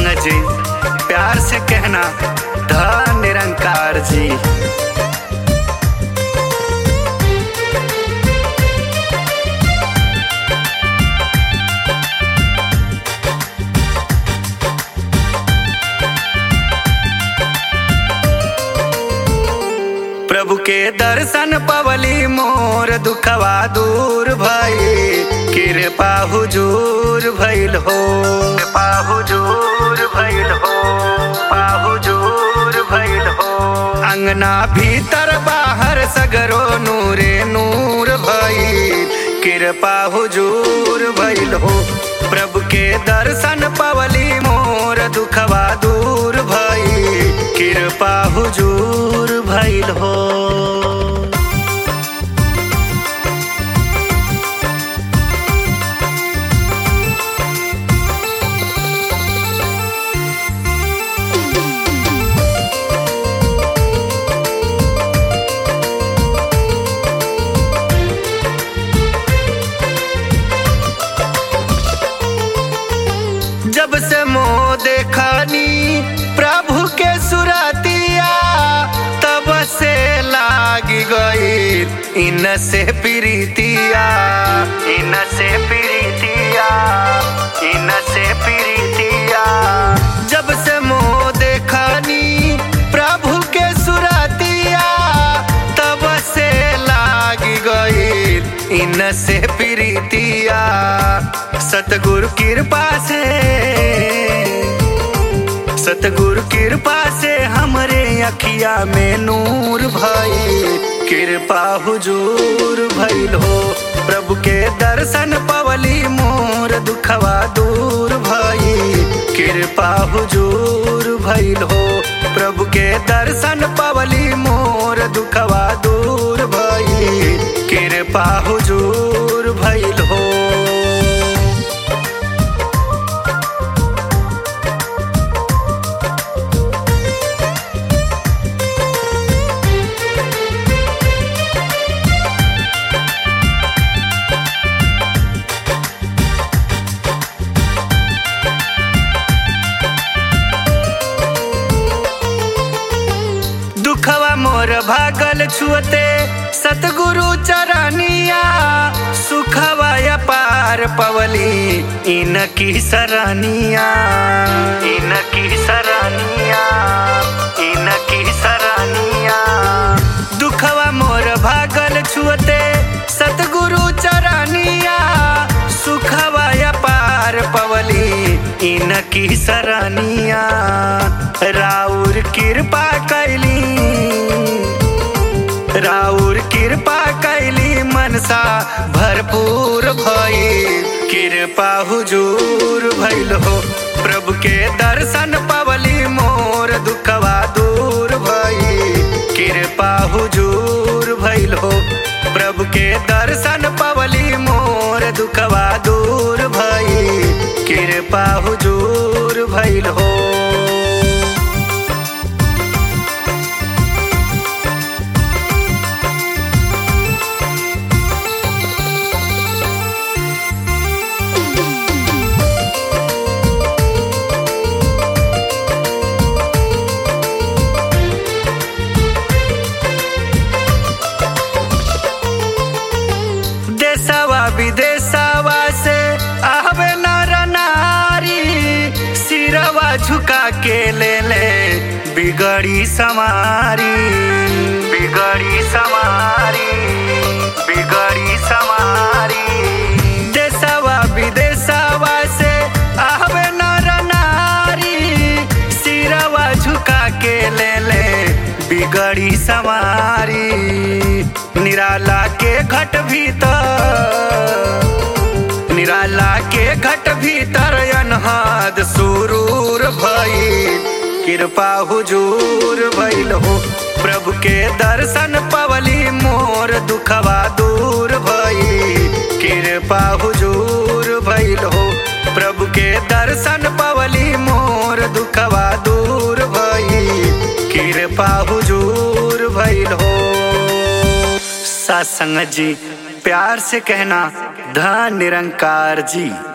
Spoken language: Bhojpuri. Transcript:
जी प्यार से कहना धन निरंकार जी प्रभु के दर्शन पवली मोर दुखवा दूर भई कृपा हुजूर भइल हो कृपा हुजूर भइल हो कृपा हुजूर भइल हो अंगना भीतर बाहर सगरो नूरे नूर भई कृपा हुजूर भइल हो प्रभु के दर्शन पवली मोर दुखवा दूर भई कृपा हुजूर भइल हो जब से मोह देखनी प्रभु के सुरतिया तब से लागी गई इन से प्रीतिया इन से प्रीतिया इन से प्रीतिया जब से मोह देखनी प्रभु के सुरतिया तब से लागी गई इन से प्रीतिया सतगुरु कृपा से सतगुरु कृपा से हमरे अखिया में नूर भई कृपा हुजूर भइल हो प्रभु के दर्शन पवली मोर दुखवा दूर भई कृपा हुजूर भइल हो प्रभु के दर्शन पवली मोर दुखवा दूर भई कृपा हुजूर भइल हो दुखवा मोर भागल छुअते सतगुरु चरनिया सुखवा पार पवली इनकी सरनिया इनकी सरनिया इनकी सरनिया दुखवा मोर भागल छुअते सतगुरु चरनिया सुखवा पार पवली इनकी सरनिया राउर कृपा कैली राउर कृपा कैली मनसा भरपूर भई कृपा हुजूर भइल हो प्रभु के दर्शन पवली मोर दुखवा दूर भई कृपा हुजूर भइल हो प्रभु के दर्शन पवली मोर दुखवा दूर भई कृपा हुजूर भइल हो देशवा विदेशवा से आवे नर नारी सिरवा झुका के ले ले बिगड़ी समारी बिगड़ी समारी बिगड़ी समारी देशवा विदेशवा से आवे नर नारी सिरवा झुका के ले ले बिगड़ी समारी निराला के घट भीतर निराला के घट भीतर अनहद सुरूर भई कृपा हुजूर भइल हो प्रभु के दर्शन पवली मोर दुखवा दूर भई कृपा हुजूर भइल हो प्रभु के दर्शन पवली मोर दुखवा दूर भई कृपा हुजूर भइल हो सासंग जी प्यार से कहना धन निरंकार जी